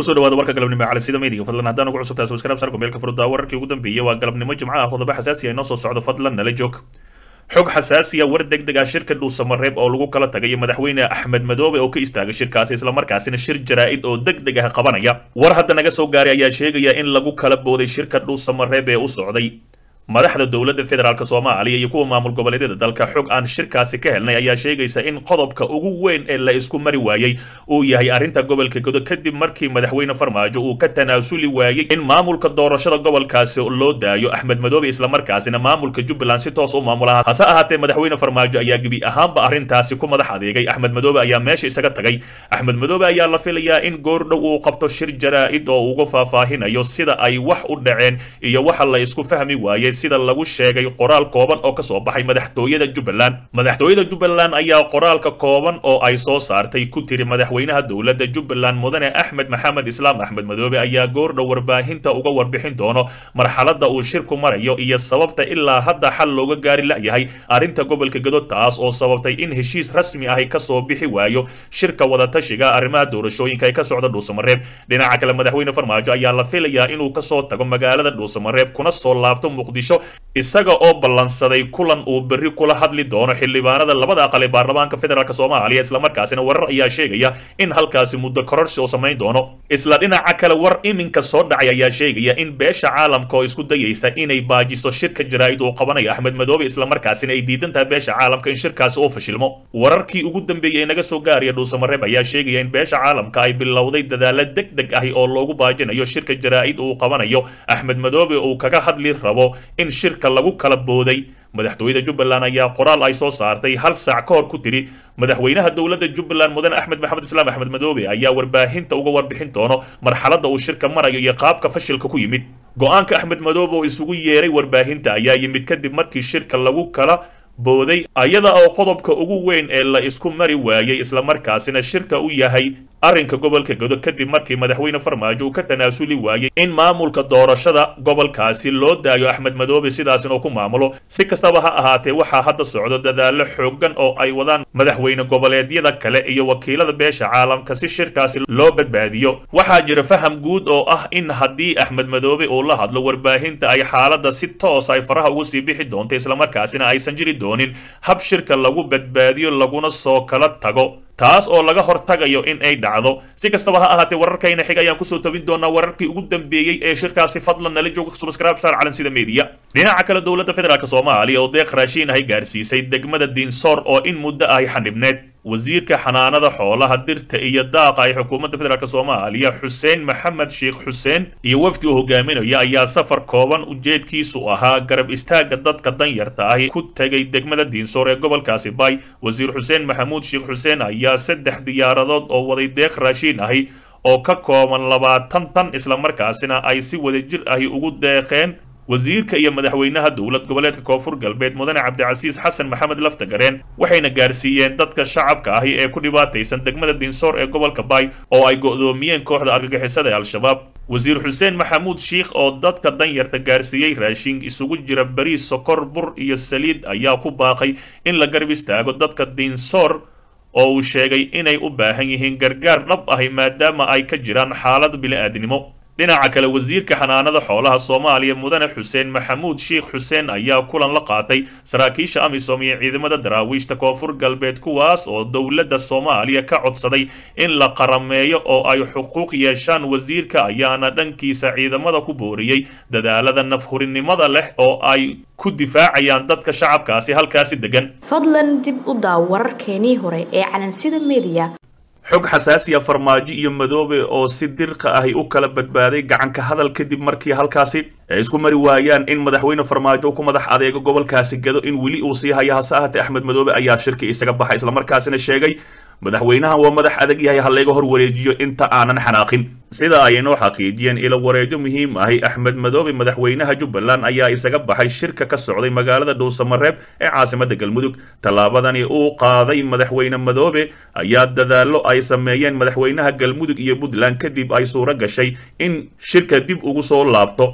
kusoo dhawaada warka galabnimo cali sida meediga fadlan haddaan ugu cusubtahay subscribe sarko meelka furudda wararkii ugu dambeeyey waa galabnimo jimcaha qodobo xasaasi ah inoo soo socdo fadlan nala joog xog xasaasiya war deg deg ah shirka dhuusamareeb oo lagu kala tagayo madaxweyne axmed madoobe oo ka istaagay shirkaasi islamarkaasina shir jaraa-id oo deg deg ah qabanaya war hadda naga soo gaaray ayaa sheegaya in lagu kala booday shirka dhuusamareeb ee u socday madaxda dowladda federaalk soomaaliya iyo kuwa maamul goboleedyada dalka xog aan shirkaasi ka helnay ayaa sheegaysa in qodobka ugu weyn ee la isku mari waayey uu yahay arrinta gobolka godo kadib markii madaxweyne farmaajo uu ka tanaasuli waayey in maamulka doorashada gobolkaasi loo daayo axmed madoobe islamarkaasina maamulka jubbaland si toos u maamula hase ahaatee madaxweyne farmaajo ayaa gebi ahaanba arrintaasi ku madax adeegay axmed madoobe ayaa meesha isaga tagay axmed madoobe ayaa la filayaa in goordhow uu qabto shir jaraa-id oo uga faahfaahinayo sida ay wax u dhaceen iyo waxa la isku fahmi waayey sida lagu sheegay qoraal kooban oo kasoo baxay madaxtooyada jubbaland madaxtooyada jubbaland ayaa qoraalka kooban oo ay soo saartay ku tiri madaxweynaha dowladda jubbaland mudane axmed maxamed islaam axmed madoobe ayaa goordhow warbaahinta uga warbixin doono marxaladda uu shirku marayo iyo sababta ilaa hadda xal looga gaari la-yahay arrinta gobolka gado taas oo sababtay in heshiis rasmi ahi kasoo bixi waayo shirka wadatashiga arrimaha doorashooyinka ee ka socda dhuusamareeb dhinaca kale madaxweyne farmaajo ayaa la filayaa inuu kasoo tago magaalada dhuusamareeb kuna soo laabto muqdisho isaga oo ballansaday kulan uu berri kula hadli doono xildhibaanada labada aqal ee baarlamaanka federaalk soomaaliya islamarkaasina warar ayaa sheegaya in halkaasi muddo kororsi oo samayn doono isla dhinaca kale war iminka soo dhacay ayaa sheegaya in beesha caalamka oo isku dayaysa inay baajiso shirka jaraa-id uu qabanayo axmed madoobe islamarkaasina ay diidan tahay beesha caalamka in shirkaasi uu fashilmo wararkii ugu dambeeyey ee naga soo gaaraya dhuusamareeb ayaa sheegaya in beesha caalamka ay bilowday dadaalo deg deg ahi oo loogu baajinayo shirka jaraa-id uu qabanayo axmed madoobe uu kaga hadli rabo in shirka lagu kala booday madaxtooyada jubbaland ayaa qoraal ay soo saartay hal saac ka hor ku tiri madaxweynaha dowladda jubbaland mudane axmed maxamed islaam axmed madoobe ayaa warbaahinta uga warbixin doono marxaladda uu shirka marayo iyo qaabka fashilka ku yimid go-aanka axmed madoobe oo isugu yeeray warbaahinta ayaa yimid kadib markii shirka lagu kala booday ayada oo qodobka ugu weyn ee la isku mari waayey islamarkaasina shirka u yahay arrinka gobolka godo kadib markii madaxweyne farmaajo uu ka tanaasuli waayey in maamulka doorashada gobolkaasi loo daayo axmed madoobe sidaasina uu ku maamulo si kastaba ha ahaatee waxaa hadda socdo dadaalo xoogan oo ay wadaan madaxweyne goboleedyada kale iyo wakiilada beesha caalamka si shirkaasi loo badbaadiyo waxaa jira faham guud oo ah in haddii axmed madoobe uu la hadlo warbaahinta ay xaaladda si toos ay faraha ugu sii bixi doonto islamarkaasina aysan jiri doonin hab shirka lagu badbaadiyo laguna soo kala tago taas oo laga hortagayo in ay dhacdo si kastaba ha ahaatee wararkayna xig ayaan kusoo tabin doonaa wararkii ugu dambeeyey ee shirkaasi fadlan nala jooga subscribe saar calan sida media dhinaca kale dowladda federaalk soomaaliya oo deeq raashiin ahay gaarsiisay degmada diinsoor oo in muddo ahy xanibneed wasiirka xanaanada xoolaha dirta iyo daaqa ay xukuumadda federaalk soomaaliya xuseen maxamed sheekh xuseen iyo wafdi uu hogaaminaya ayaa safar kooban ujeedkiisu ahaa garab istaaga dadka danyarta ahi ku tegay degmada diinsoor ee gobolkaasi bay wasiir xuseen maxamuud sheekh xuseen ayaa saddex diyaaradood oo waday deeq raashiin ahi oo ka kooban labaatan tan islamarkaasina ay si wadajir ahi ugu deeqeen wasiirka iyo madaxweynaha dowlad goboleedka koonfur galbeed mudane cabdicasiis xasan maxamed laftagareen waxayna gaarsiiyeen dadka shacabka ahi ee ku dhibaataysan degmada dinsoor ee gobolka bay oo ay go'doomiyeen kooxda argagixisada ee al-shabaab wasiir xuseen maxamuud shiikh oo dadka danyarta gaarsiiyey raashin isugu jira bariis sokor bur iyo saliid ayaa ku baaqay in la garab istaago dadka dinsoor oo uu sheegay inay u baahan yihiin gargaar dhab ahi maadaama ay ka jiraan xaalad bili-aadnimo dhinaca kale wasiirka xanaanada xoolaha soomaaliya mudane xuseen maxamuud sheekh xuseen ayaa kulan la qaatay saraakiisha amisom iyo ciidamada daraawiishta koonfur galbeed kuwaas oo dowladda soomaaliya ka codsaday in la qarameeyo oo ay xuquuq yeeshaan wasiirka ayaana dhankiisa ciidamada ku booriyey dadaalada nafhurinimada leh oo ay ku difaacayaan dadka shacabkaasi halkaasi degan fadlan dib u daaw wararkeenii hore ee calansida media xog xasaasiya farmaajo iyo madoobe oo si dirqa ahi u kala badbaaday gacanka hadal kadib markii halkaasi ay isku mari waayaan in madaxweyne farmaajo ku madax adeego gobolkaasi gado in weli uu sii haya hase ahaatee axmed madoobe ayaa shirki isaga baxay islamarkaasina sheegay madaxweynahan waa madax adag yahay ha layga hor wareejiyo inta aanan xanaaqin sida ay inoo xaqiijiyeen ilo wareejo muhiim ahi axmed madoobe madaxweynaha jubbaland ayaa isaga baxay shirka ka socday magaalada dhuusamareeb ee caasimadda galmudug tallaabadani uu qaaday madaxweyne madoobe ayaa dadaallo ay sameeyeen madaxweynaha galmudug iyo puntland kadib ay suuro gashay in shirka dib ugu soo laabto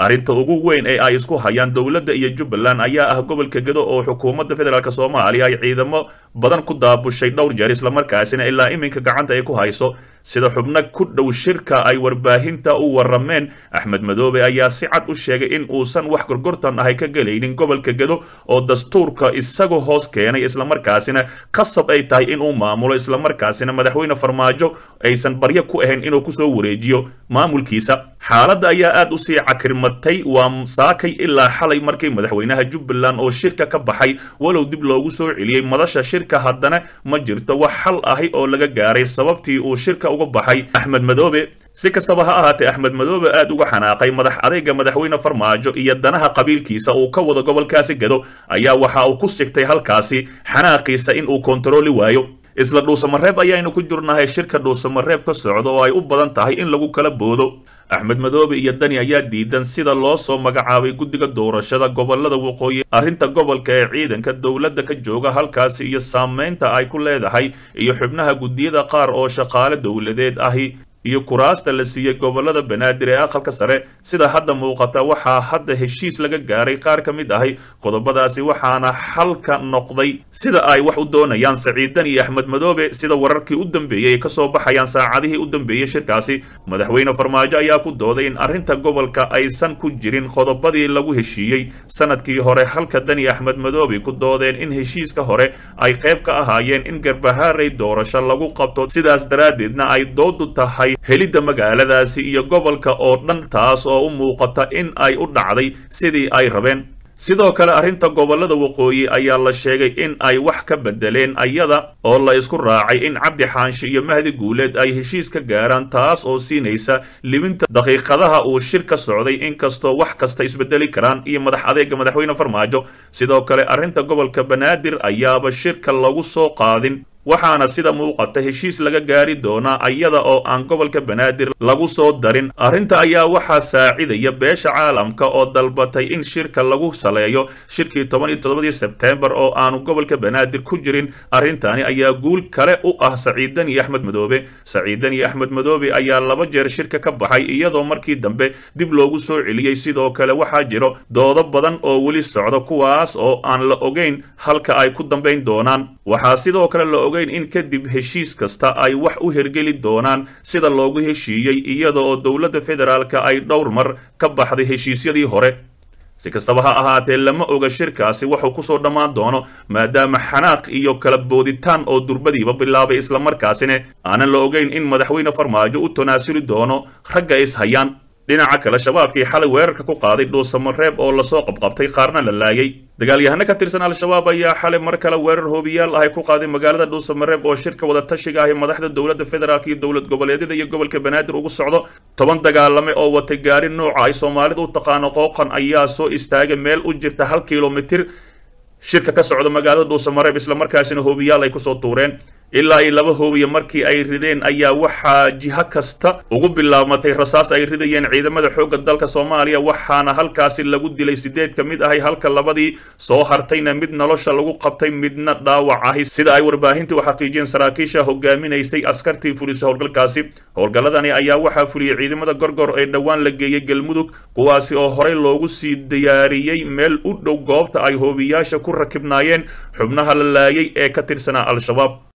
arrinta ugu weyn ee ay isku hayaan dowladda iyo jubbaland ayaa ah gobolka gedo oo xukuumadda federaalk soomaaliya ay ciidamo badan ku daabushay dhowr jeer islamarkaasina ilaa iminka gacanta ay ku hayso sida xubno ku dhow shirka ay warbaahinta u warameen axmed madoobe ayaa si cad u sheegay in uusan wax gorgortan ahay ka gelaynin gobolka gedo oo dastuurka isagu hoos keenay islamarkaasina khasab ay tahay inuu maamulo islamarkaasina madaxweyne farmaajo aysan baryo ku ahayn inuu kusoo wareejiyo maamulkiisa xaaladda ayaa aad usii cakirmatay waa saakay ilaa xalay markii madaxweynaha jubbaland oo shirka ka baxay walow dib loogu soo celiyey madasha shirka haddana ma jirto wax xal ahi oo laga gaaray sababtii uu shirka uga baxay axmed madoobe si kastaba ha ahaatee axmed madoobe aad uga xanaaqay madax adeyga madaxweyne farmaajo iyo danaha qabiilkiisa uu ka wado gobolkaasi gedo ayaa waxa uu ku sigtay halkaasi xanaaqiisa in uu kontarooli waayo isla dhuusamareeb ayaynu ku jirnahay shirka dhuusamareeb ka socda oo ay u badan tahay in lagu kala boodo axmed madoobe iyo dani ayaa diidan sida loo soo magacaabay guddiga doorashada gobolada waqooyi arrinta gobolka ee ciidanka dowladda ka jooga halkaasi iyo saameynta ay ku leedahay iyo xubnaha guddiyada qaar oo shaqaale dowladeed ahi iyo kuraasta la siiyey gobolada banaadir ee aqalka sare sida hadda muuqata waxaa hadda heshiis laga gaaray qaar ka mid ahi qodobadaasi waxaana xalka noqday sida ay wax u doonayaan saciidan iyo axmed madoobe sida wararkii u dambeeyey ay kasoo baxayaan saacadihii u dambeeyey shirkaasi madaxweyne farmaajo ayaa ku dooday in arrinta gobolka aysan ku jirin qodobadii lagu heshiiyey sanadkii hore halka dani axmed madoobe ku doodeen in heshiiska hore ay qayb ka ahaayeen in garbahaaray doorasho lagu qabto sidaas daraaddeedna ay doodu tahay helidda magaaladaasi iyo gobolka oo dhan taas oo u muuqata in ay u dhacday sidii ay rabeen sidoo kale arrinta gobolada waqooyi ayaa la sheegay in ay wax ka bedeleen ayada oo la isku raacay in cabdi xaanshi iyo mahdi guuleed ay heshiis ka gaaraan taas oo siinaysa libinta daqiiqadaha uu shir ka socday inkastoo wax kasta isbedeli karaan iyo madax adeega madaxweyne farmaajo sidoo kale arrinta gobolka banaadir ayaaba shirka lagu soo qaadin waxaana sida muuqata heshiis laga gaari doonaa ayada oo aan gobolka banaadir lagu soo darin arrinta ayaa waxaa saacidaya beesha caalamka oo dalbatay in shirka lagu saleeyo shirkii toban iyo toddobadii sebteembar oo aanu gobolka banaadir ku jirin arrintani ayaa guul kale u ah saciidan iyo axmed madoobe saciidan iyo axmed madoobe ayaa laba jeer shirka ka baxay iyadoo markii dambe dib loogu soo celiyey sidoo kale waxaa jiro doodo badan oo weli socda kuwaas oo aan la ogeyn halka ay ku dambayn doonaan waxaa sidoo kale la ogeyn in kadib heshiis kasta ay wax u hergeli doonaan sida loogu heshiiyey iyada oo dowladda federaalka ay dhowr mar ka baxday heshiisyadii hore si kastaba ha ahaatee lama oga shirkaasi wuxuu kusoo dhammaan doono maadaama xanaaq iyo kala booditaan oo durbadiiba bilaabay islamarkaasina aanan la ogeyn in madaxweyne farmaajo u tanaasuli doono ragga is hayaan dhinaca kale shabaabkii xalay weerarka ku qaaday dhuusamareeb oo lasoo qabqabtay qaarna la laayay dagaalyahano ka tirsan al-shabaab ayaa xalay mar kale weerar hoobiyaal ahay ku qaaday magaalada dhuusamareeb oo shirka wada tashiga ahi madaxda dowladda federaalk iyo dowlad goboleedyada iyo gobolka banaadir ugu socdo toban dagaalame oo watay gaari nooca ay soomaalida u taqaano qooqan ayaa soo istaagay meel u jirta hal kilomitir shirka ka socda magaalada dhuusamareeb islamarkaasina hoobiyaal ay kusoo tuureen ilaa iyo laba hoobiya markii ay rideen ayaa waxaa jiho kasta ugu bilaabmatay rasaas ay ridayeen ciidamada xoogga dalka soomaaliya waxaana halkaasi lagu dilay sideed ka mid ahay halka labadii soo hartayna mid nolosha lagu qabtay midna dhaawac ahi sida ay warbaahintii u xaqiijiyeen saraakiisha hogaaminaysay askartii fulisa howlgalkaasi howlgalladani ayaa waxaa fuliyey ciidamada gorgor ee dhowaan la geeyey galmudug kuwaasi oo horey loogu sii diyaariyey meel u dhow goobta ay hoobiyaasha ku rakibnaayeen xubnaha la laayay ee ka tirsanaa al-shabaab